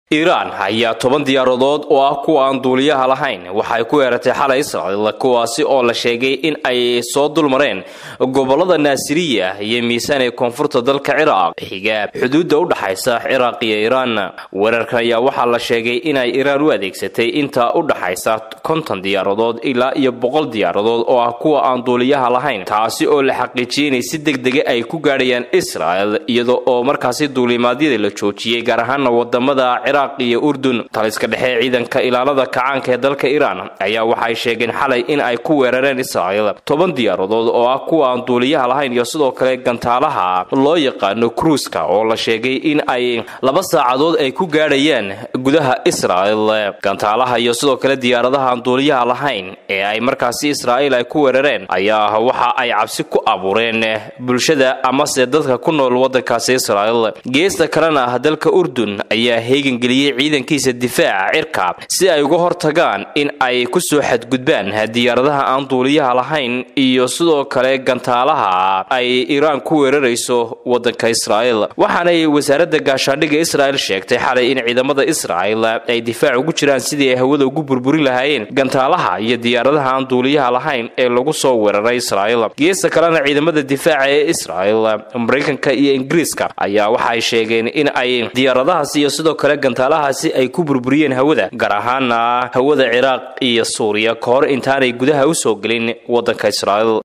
iiraan ayaa toban diyaaradood oo ah kuwa aan duuliyaha lahayn waxay ku weerartay xalay israa'iil kuwaasi oo la sheegay in ay soo dulmareen gobolada naasiriya iyo miisaan ee koonfurta dalka ciraaq xiga xuduudda u dhaxaysa ciraaq iyo iiraan weerarkan ayaa waxaa la sheegay inay iiraan u adeegsatay inta u dhaxaysa konton diyaaradood ilaa iyo boqol diyaaradood oo ah kuwa aan duuliyaha lahayn taasi oo la xaqiijiyey inay si degdega ay ku gaadhayaan israa'el iyada oo markaasi duulimaadyada la joojiyey gaar ahaana wadamada iyo urdun taliska dhexe ciidanka ilaalada kacaanka ee dalka iiraan ayaa waxay sheegeen xalay in ay ku weerareen israa'iil toban diyaaradood oo ah kuwa aan duuliyaha lahayn iyo sidoo kale gantaalaha loo yaqaano kruuska oo la sheegay in ay laba saacadood ay ku gaadhayaan gudaha israa'il gantaalaha iyo sidoo kale diyaaradaha aan duuliyaha lahayn ee ay markaasi israa'iil ay ku weerareen ayaa waxa ay cabsi ku abuureen bulshada amase dadka ku nool wadankaasi israa'iil geesta kalena dalka urdun ayaa heegan ciidankiisa difaaca cirka si ay uga hortagaan in ay ku soo xadgudbaan diyaaradaha aan duuliyaha lahayn iyo sidoo kale gantaalaha ay iiraan ku weerarayso wadanka israa'iil waxaanay wasaaradda gaashaandhigga israa'il sheegtay xalay in ciidamada israa'il ay difaac ugu jiraan sidii ay hawada ugu burburin lahaayeen gantaalaha iyo diyaaradaha aan duuliyaha lahayn ee lagu soo weeraray israa'iil geesta kalena ciidamada difaaca ee israa'il maraykanka iyo ingiriiska ayaa waxay sheegeen in ay diyaaradahaas iyo sidoo kale gantaalahaasi ay ku burburiyeen hawada gaar ahaana hawada ciraaq iyo suuriya ka hor intaanay gudaha u soo gelin waddanka israa'iil